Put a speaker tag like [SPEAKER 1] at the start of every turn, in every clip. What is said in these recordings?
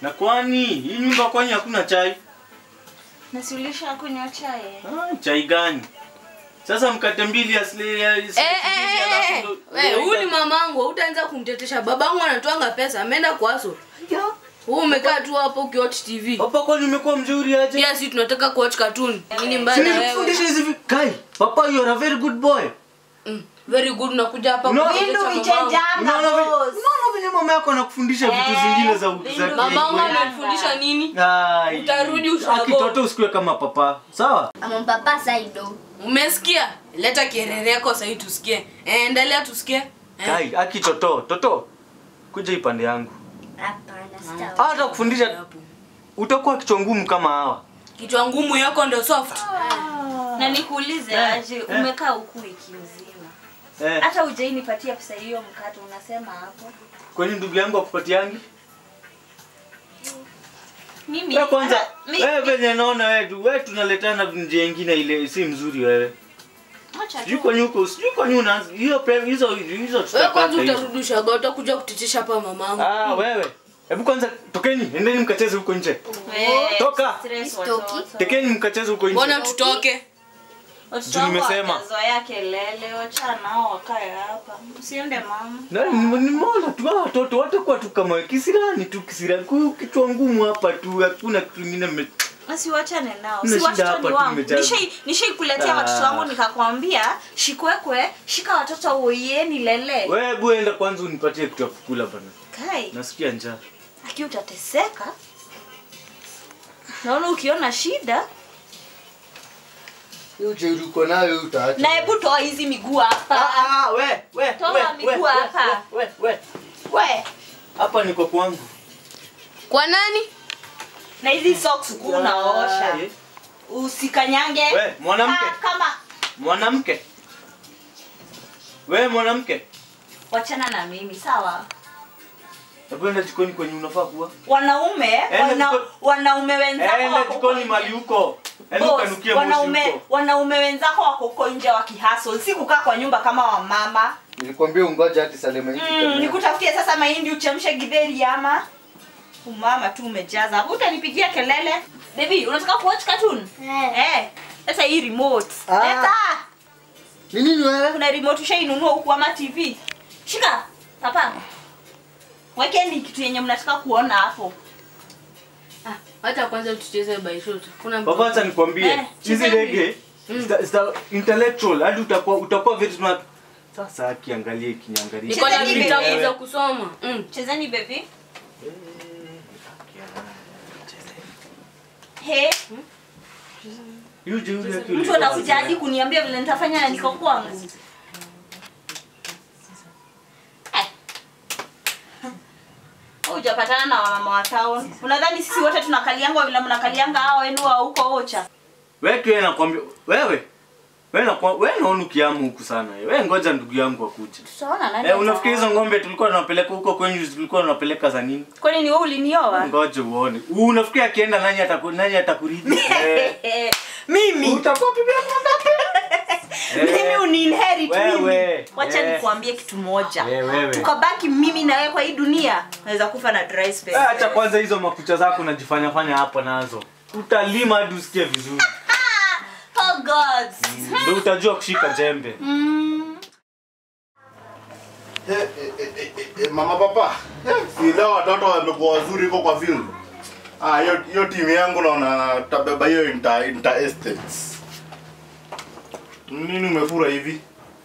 [SPEAKER 1] Na kwani hii nyumba kwani hakuna chai?
[SPEAKER 2] Nasiulisha kunywa chai.
[SPEAKER 1] Ah, chai gani? Sasa mkate mbili asili ya
[SPEAKER 3] Eh, eh, eh, eh. We, huyu ni mamangu, utaanza kumtetesha. Babangu anatwanga pesa, ameenda kwaso. Wewe umekaa tu hapo ukiwatch TV.
[SPEAKER 1] Papa kwani umekuwa mzuri aje?
[SPEAKER 3] Pia si tunataka kuwatch cartoon. Nini mbaya na wewe?
[SPEAKER 1] Sinikufundisha hizi vi- Kai, papa you are a very good boy.
[SPEAKER 3] Mm, very good unakuja hapa
[SPEAKER 1] Unaona-
[SPEAKER 3] kutetesha
[SPEAKER 2] Vindu
[SPEAKER 3] mamangu.
[SPEAKER 2] vichejanga
[SPEAKER 1] Unaona vi-
[SPEAKER 2] boss.
[SPEAKER 1] unaona venye mama yako anakufundisha vitu
[SPEAKER 2] Eh,
[SPEAKER 1] zingine za
[SPEAKER 2] Vindu
[SPEAKER 1] za
[SPEAKER 3] Mamangu
[SPEAKER 2] Yanga.
[SPEAKER 3] amefundisha nini?
[SPEAKER 1] Ai.
[SPEAKER 3] Utarudi ushago.
[SPEAKER 1] Akitoto usikue kama papa. Sawa?
[SPEAKER 4] Ama papa saido.
[SPEAKER 3] Umesikia? Leta kierere yako sasa tusikie. Eh, endelea tusikie. Eh.
[SPEAKER 1] Kai, aki toto, toto. Kuja ipande yangu.
[SPEAKER 4] Hapana, sitawa.
[SPEAKER 1] Hata kufundisha
[SPEAKER 3] Hapo.
[SPEAKER 1] utakuwa kichwa ngumu kama hawa.
[SPEAKER 3] Kichwa ngumu yako ndio soft.
[SPEAKER 2] Na nikuulize
[SPEAKER 1] Eh,
[SPEAKER 2] aje,
[SPEAKER 1] eh.
[SPEAKER 2] umekaa huku wiki mzima.
[SPEAKER 1] Eh,
[SPEAKER 2] Hata hujainipatia pesa hiyo mkate unasema hapo.
[SPEAKER 1] kwani ndugu yangu akupatiangi?
[SPEAKER 2] Mimi
[SPEAKER 1] Wewe kwanza,
[SPEAKER 2] hata- mi-
[SPEAKER 1] wewe venye naona wewe tu, wewe tunaletana njia nyingine ile si mzuri wewe.
[SPEAKER 2] Acha tu.
[SPEAKER 1] Sijui kwani huko, sijui kwani una hiyo pre- hizo hizo
[SPEAKER 3] Wewe
[SPEAKER 1] tutapata
[SPEAKER 3] kwanza
[SPEAKER 1] hizo.
[SPEAKER 3] utarudi ushago, utakuja kutetesha hapa mamangu.
[SPEAKER 1] Ah, wewe. Hebu kwanza tokeni, endeni mkacheze huko nje.
[SPEAKER 2] Eh,
[SPEAKER 1] Toka.
[SPEAKER 2] stress
[SPEAKER 4] Stoki.
[SPEAKER 2] watoto.
[SPEAKER 1] Tekeni mkacheze huko nje.
[SPEAKER 3] Mbona tutoke?
[SPEAKER 2] Watoto
[SPEAKER 1] Juu
[SPEAKER 2] wangu
[SPEAKER 1] nimesema.
[SPEAKER 2] hawajazoea kelele, wacha nao wakae hapa. Usiende mama.
[SPEAKER 1] Na ni ni mola tu hawa watoto watakuwa tu kama kisirani tu kisirani. Kwa kichwa ngumu hapa tu hakuna kitu kingine mme-
[SPEAKER 2] Basi wachane nao.
[SPEAKER 1] Mna
[SPEAKER 2] Si
[SPEAKER 1] shida
[SPEAKER 2] watoto
[SPEAKER 1] hapa
[SPEAKER 2] ni
[SPEAKER 1] tu
[SPEAKER 2] wangu.
[SPEAKER 1] mmejaa.
[SPEAKER 2] Nishai nishaikuletea
[SPEAKER 1] Ah.
[SPEAKER 2] watoto wangu nikakwambia, shikwekwe, shika watoto uieni lele.
[SPEAKER 1] Wewe hebu enda kwanza unipatie kitu ya kukula bana.
[SPEAKER 2] Kai,
[SPEAKER 1] Nasikia njaa.
[SPEAKER 2] aki utateseka. Naona ukiona shida,
[SPEAKER 5] Hiyo ujeuri uko nayo utaacha.
[SPEAKER 2] na hebu toa hizi miguu hapa.
[SPEAKER 1] Ah, we, we,
[SPEAKER 2] Toa
[SPEAKER 1] we,
[SPEAKER 2] miguu
[SPEAKER 1] we, we,
[SPEAKER 2] hapa.
[SPEAKER 1] we, we.
[SPEAKER 2] We,
[SPEAKER 1] Hapa niko kwangu.
[SPEAKER 3] Kwa nani?
[SPEAKER 2] na hizi socks kuu unaosha.
[SPEAKER 1] Eh,
[SPEAKER 2] Usikanyange.
[SPEAKER 1] We, mwanamke.
[SPEAKER 2] Ah, kama
[SPEAKER 1] Mwanamke. We mwanamke.
[SPEAKER 2] wachana na mimi, sawa?
[SPEAKER 1] Hebu enda jikoni kwenye unafaa kuwa.
[SPEAKER 2] Wanaume,
[SPEAKER 1] Enda
[SPEAKER 2] wana,
[SPEAKER 1] jiko-
[SPEAKER 2] wanaume wenzako
[SPEAKER 1] Enda
[SPEAKER 2] wako
[SPEAKER 1] jikoni
[SPEAKER 2] huko
[SPEAKER 1] mali
[SPEAKER 2] nje.
[SPEAKER 1] huko. Enda
[SPEAKER 2] Boss,
[SPEAKER 1] ukanukie moshi
[SPEAKER 2] wanaume
[SPEAKER 1] huko.
[SPEAKER 2] wanaume wenzako wako huko nje wakihustle, si kukaa kwa nyumba kama wamama.
[SPEAKER 5] Nilikwambia ungoja hadi Salema hiki
[SPEAKER 2] Mm,
[SPEAKER 5] kamea.
[SPEAKER 2] nikutafutie sasa mahindi uchemshe githeri ama umama tu umejaza hapo, utanipigia kelele. Baby, unataka kuwatch cartoon?
[SPEAKER 4] Eh.
[SPEAKER 2] Eh, sasa hii remote.
[SPEAKER 5] Ah.
[SPEAKER 2] Leta.
[SPEAKER 5] Ni nini wewe?
[SPEAKER 2] Kuna remote ushainunua huku ama TV? Shika. Papa. Wekeni kitu yenye mnataka kuona hapo.
[SPEAKER 3] Ah, acha kwanza tucheze by shot. Kuna
[SPEAKER 1] Baba acha nikwambie.
[SPEAKER 2] Eh,
[SPEAKER 1] Hizi
[SPEAKER 2] chezeni.
[SPEAKER 1] rege zita- zita- intellectual hadi utakuwa utakuwa very smart. Sasa akiangalia kinyangalia.
[SPEAKER 3] Niko na
[SPEAKER 2] Chezeni
[SPEAKER 3] vitabu
[SPEAKER 2] wewe.
[SPEAKER 3] za kusoma. Mm.
[SPEAKER 2] Chezeni baby. He,
[SPEAKER 1] Hiyo jeuri yake
[SPEAKER 2] mtu
[SPEAKER 1] ulikuwa
[SPEAKER 2] anakuja hadi kuniambia vile nitafanya na niko kwangu. Eh. Wewe Hujapatana na wamama wa town. Unadhani sisi wote tunakalianga vile mnakalianga hao wenu wa huko Ocha?
[SPEAKER 1] Wewe tu yeye nakwambia wewe. Wewe na wewe naona ukiamu huku sana. Wewe ngoja ndugu yangu akuje.
[SPEAKER 2] Tutaona nani.
[SPEAKER 1] Eh, unafikiri hizo
[SPEAKER 2] ataoa.
[SPEAKER 1] ng'ombe tulikuwa tunapeleka huko kwenyu tulikuwa tunapeleka za nini?
[SPEAKER 2] Kwani ni wewe ulinioa?
[SPEAKER 1] Ngoja uone. Unafikiri akienda nani ataku nani atakuridhi? Eh.
[SPEAKER 2] Mimi.
[SPEAKER 1] Utakuwa bibi yangu ngapi?
[SPEAKER 2] Mimi uniinherit
[SPEAKER 1] Wewe.
[SPEAKER 2] mimi. Wacha
[SPEAKER 1] Eh.
[SPEAKER 2] nikuambie kitu moja.
[SPEAKER 1] Eh, wewe.
[SPEAKER 2] Tukabaki mimi na wewe kwa hii dunia, naweza kufa na dry space.
[SPEAKER 1] Eh, acha kwanza hizo makucha zako unajifanya fanya hapo nazo. Utalima hadi usikie vizuri.
[SPEAKER 2] Oh God.
[SPEAKER 1] Ndio utajua kushika jembe.
[SPEAKER 6] Eh, eh, eh, eh, eh, mama papa eh, si leo watoto wamekuwa wazuri huko kwa field ah hiyo hiyo timu yangu naona tabeba hiyo inter, inter estates nini umefura hivi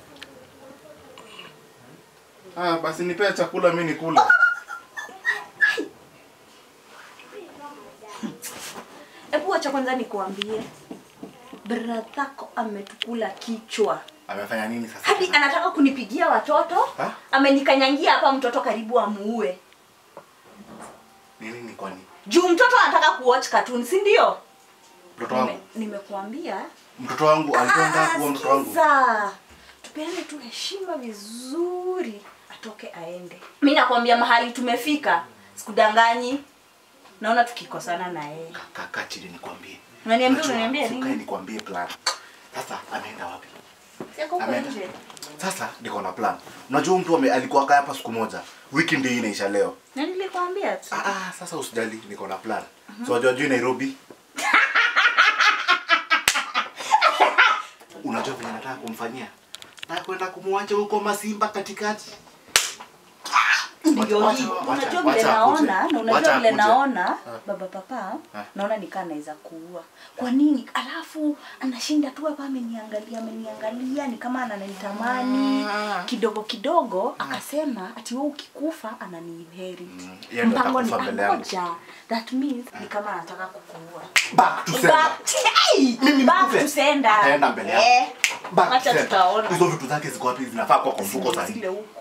[SPEAKER 6] ah basi nipea chakula mi nikule
[SPEAKER 2] Hebu acha kwanza nikuambie. Brathako ametukula kichwa.
[SPEAKER 6] amefanya nini sasa
[SPEAKER 2] Hadi anataka kunipigia watoto.
[SPEAKER 6] Ha?
[SPEAKER 2] Amenikanyangia hapa mtoto karibu amuue.
[SPEAKER 6] ni nini kwani
[SPEAKER 2] Juu mtoto anataka kuwatch cartoon, si ndio?
[SPEAKER 6] mtoto
[SPEAKER 2] Nime,
[SPEAKER 6] wangu
[SPEAKER 2] nimekuambia.
[SPEAKER 6] mtoto wangu alikuwa anataka kuwa mtoto wangu
[SPEAKER 2] sikiza. Tupeane tu heshima vizuri, atoke aende. Mi nakwambia mahali tumefika, sikudanganyi. Naona tukikosana na yeye.
[SPEAKER 6] kaka chini nikwambie
[SPEAKER 2] Unaniambia
[SPEAKER 6] Unajua,
[SPEAKER 2] unaniambia
[SPEAKER 6] sukae
[SPEAKER 2] nini?
[SPEAKER 6] nikwambie plan sasa ameenda wapi
[SPEAKER 2] Si ako huko
[SPEAKER 6] Ameenda.
[SPEAKER 2] nje.
[SPEAKER 6] Sasa niko na plan. Unajua mtu ame- alikuwa kaa hapa siku moja. Wiki ndio hii inaisha leo.
[SPEAKER 2] Na nilikwambia tu.
[SPEAKER 6] Ah, ah, sasa usijali, niko na plan. So unajua juu Nairobi. Unajua vile nataka kumfanyia? Nataka kwenda kumwacha huko Masimba katikati.
[SPEAKER 2] Ndio
[SPEAKER 6] Wacha-
[SPEAKER 2] hii.
[SPEAKER 6] wacha-
[SPEAKER 2] Unajua
[SPEAKER 6] wacha
[SPEAKER 2] vile
[SPEAKER 6] akuje.
[SPEAKER 2] naona na unajua
[SPEAKER 6] Wacha
[SPEAKER 2] vile
[SPEAKER 6] akuje.
[SPEAKER 2] naona baba papa
[SPEAKER 6] Ah.
[SPEAKER 2] naona nikaa naweza kuua. Kwa nini? Alafu anashinda tu hapa ameniangalia ameniangalia ni kama ananitamani kidogo kidogo akasema ati wewe ukikufa ananiinherit.
[SPEAKER 6] yeye ndo
[SPEAKER 2] Mpango ni
[SPEAKER 6] atakufa mbele yangu.
[SPEAKER 2] moja. That means ni kama anataka kukuua.
[SPEAKER 6] Back to sender.
[SPEAKER 2] Back, hey,
[SPEAKER 6] Mimi
[SPEAKER 2] back
[SPEAKER 6] nikufe.
[SPEAKER 2] to sender.
[SPEAKER 6] Ataenda mbele yangu.
[SPEAKER 2] Eh,
[SPEAKER 6] Back to
[SPEAKER 2] Wacha
[SPEAKER 6] sender.
[SPEAKER 2] tutaona.
[SPEAKER 6] Hizo vitu zake ziko wapi? Zinafaa kwa kwa mfuko sasa.
[SPEAKER 2] zile huko.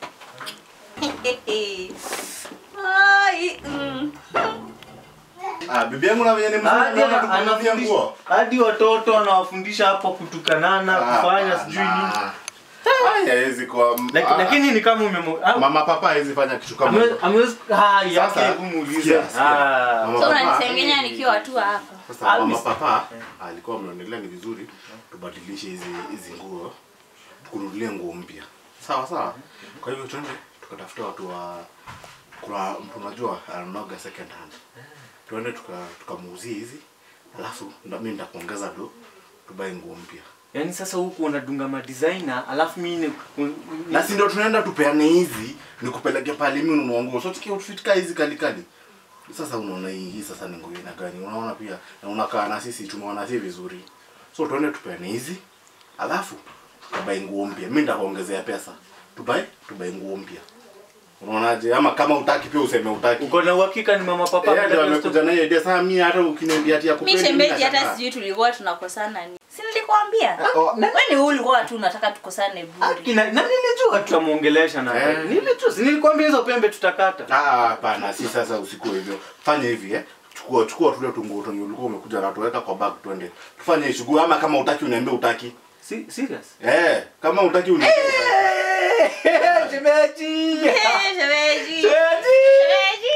[SPEAKER 2] Ai, mm.
[SPEAKER 6] Ah, bibi yangu na venye ni mzuri
[SPEAKER 1] Hadi
[SPEAKER 6] anaona
[SPEAKER 1] ana-
[SPEAKER 6] tukununulia
[SPEAKER 1] anafundisha
[SPEAKER 6] nguo.
[SPEAKER 1] hadi watoto anawafundisha hapo kutukanana kufanya
[SPEAKER 6] Ah,
[SPEAKER 1] sijui
[SPEAKER 6] ah,
[SPEAKER 1] nini.
[SPEAKER 6] ah. Haya, hawezi kuwa-
[SPEAKER 1] Laki-
[SPEAKER 6] ah,
[SPEAKER 1] Lakini ni kama umemo ah,
[SPEAKER 6] mama papa hawezi fanya kitu kama
[SPEAKER 1] ameweza
[SPEAKER 6] hiyo.
[SPEAKER 1] ameweza ah yake
[SPEAKER 6] Sasa,
[SPEAKER 1] kumuuliza.
[SPEAKER 6] sikia, sikia.
[SPEAKER 1] Ah.
[SPEAKER 6] Mama
[SPEAKER 2] So
[SPEAKER 6] papa-
[SPEAKER 2] unanisengenya nikiwa tu hapa.
[SPEAKER 6] Sasa mama
[SPEAKER 1] Always.
[SPEAKER 6] papa alikuwa ameonelea ni vizuri tubadilishe hizi hizi nguo tukununulie nguo mpya. Sawa sawa. Kwa hivyo twende tukatafuta watu wa kuna mtu unajua ananoga second hand. Twende tuka tukamuuzie hizi. Alafu nda- mimi nitakuongeza do tubae nguo mpya.
[SPEAKER 1] Yaani sasa huku unadunga ma designer alafu mimi ni
[SPEAKER 6] Na si ndio tunaenda tupeane hizi nikupeleke pale mimi ununua nguo. So tukia outfit ka hizi kali kali. Sasa unaona hii hii sasa ni nguo ina gani? Unaona pia na unakaa na sisi tumeona si vizuri. So tuende tupeane hizi. Alafu tubae nguo mpya. Mimi nitakuongezea pesa. Tubae tubae nguo mpya. Unaonaje? Ama kama utaki pia useme utaki.
[SPEAKER 1] uko na uhakika ni mama papa
[SPEAKER 6] Yeye ndio
[SPEAKER 1] ameleta
[SPEAKER 6] amekuja na hiyo idea. Sasa mimi hata ukiniambia ati ya
[SPEAKER 2] Mi
[SPEAKER 6] kupendi
[SPEAKER 2] shemeji hata sijui tulikuwa tunakosana ni. Si nilikwambia? Wewe ni wewe ulikuwa tu unataka tukosane bure.
[SPEAKER 1] Kina, na nilijua tutamuongelesha na
[SPEAKER 6] Eh.
[SPEAKER 1] nilijua si nilikwambia hizo pembe tutakata.
[SPEAKER 6] Ah, hapana, si sasa usiku hivyo. Fanya hivi eh. Chukua chukua tule tunguo tungi ulikuwa umekuja na tuweka kwa bag twende. Tufanye hii shughuli ama kama utaki uniambie utaki.
[SPEAKER 1] Si, serious?
[SPEAKER 6] Eh, kama utaki uniambie utaki.
[SPEAKER 1] Shemeji.
[SPEAKER 2] Eh, shemeji.
[SPEAKER 1] Shemeji.
[SPEAKER 2] Shemeji.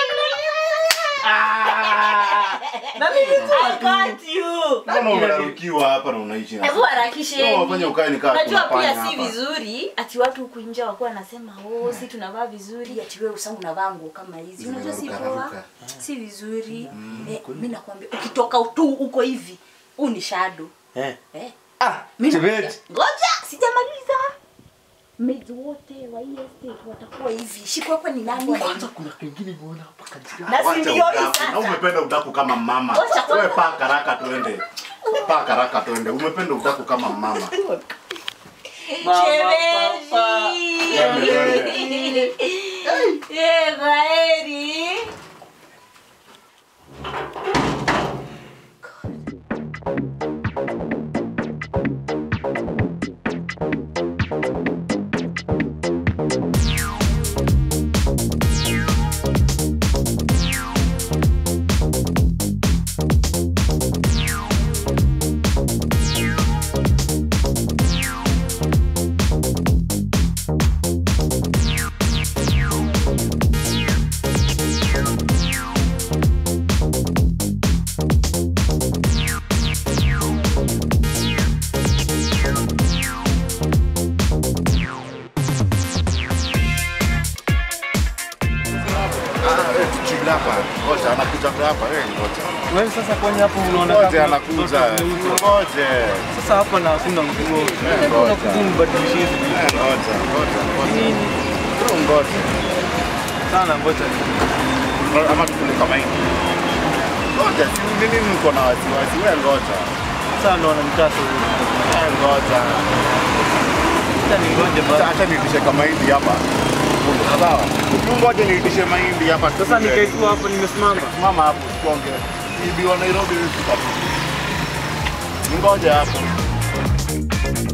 [SPEAKER 1] Ah. Na nilijua
[SPEAKER 2] I got you.
[SPEAKER 6] Mbona unarukiwa hapa na unaishi na
[SPEAKER 2] Hebu harakisheni.
[SPEAKER 6] Sio, wafanye ukae ni kama
[SPEAKER 2] Unajua
[SPEAKER 6] tunafanya
[SPEAKER 2] pia si
[SPEAKER 6] hapa.
[SPEAKER 2] vizuri ati watu huku nje wakuwa wanasema oh, si tunavaa vizuri ati wewe usangu unavaa nguo kama hizi. Unajua si
[SPEAKER 6] Zinaruka,
[SPEAKER 2] poa.
[SPEAKER 6] raruka.
[SPEAKER 2] Si vizuri. Eh, mimi nakwambia ukitoka tu huko hivi, huu ni shadow.
[SPEAKER 1] Eh.
[SPEAKER 2] Eh.
[SPEAKER 1] Ah,
[SPEAKER 2] Mimi
[SPEAKER 1] shemeji.
[SPEAKER 2] nakwambia, Ngoja, sijamaliza. Maids wote wa hii estate watakuwa hivi. Shiko hapa ni nani?
[SPEAKER 1] Kwanza kuna kingine muona hapa katika.
[SPEAKER 2] Na si
[SPEAKER 6] Wacha
[SPEAKER 2] ndio hii
[SPEAKER 6] udaku. Na
[SPEAKER 2] sasa.
[SPEAKER 6] umependa udaku kama mama.
[SPEAKER 2] Wacha kwanza.
[SPEAKER 6] Wewe paka raka tuende. Paka raka tuende. Umependa udaku kama mama.
[SPEAKER 1] Mama,
[SPEAKER 2] Shemeji.
[SPEAKER 1] papa.
[SPEAKER 2] Eh, kwaheri.
[SPEAKER 6] Ah, eh, chill hapa. Ngoja anakuja hapa. Eh, ngoja.
[SPEAKER 1] Wewe sasa kwani hapo unaona
[SPEAKER 6] Ngoja
[SPEAKER 1] kama
[SPEAKER 6] anakuja.
[SPEAKER 1] mtoto
[SPEAKER 6] Ngoja.
[SPEAKER 1] Sasa hapa na hakuna nguo. Sasa
[SPEAKER 6] ngoja.
[SPEAKER 1] unakuja mbadilishe hizi vitu.
[SPEAKER 6] Eh, Ngoja, ngoja, ngoja.
[SPEAKER 1] Nini?
[SPEAKER 6] Bro, ngoja.
[SPEAKER 1] Sana ngoja.
[SPEAKER 6] Ama tukule kama hivi. Ngoja, si nini mko na wasiwasi? Wewe ngoja.
[SPEAKER 1] Sasa ndo wanamtaka huyu.
[SPEAKER 6] Eh, ngoja.
[SPEAKER 1] Sasa ni ngoje
[SPEAKER 6] Acha-
[SPEAKER 1] basi.
[SPEAKER 6] Acha niitishe kama hivi hapa. Sawa. Ngoja niitishe mahindi hapa.
[SPEAKER 1] Sasa nikaikuwa hapo nimesimama.
[SPEAKER 6] Mama hapo tuonge. Bibi wa Nairobi wewe tukapo. Ngoja hapo.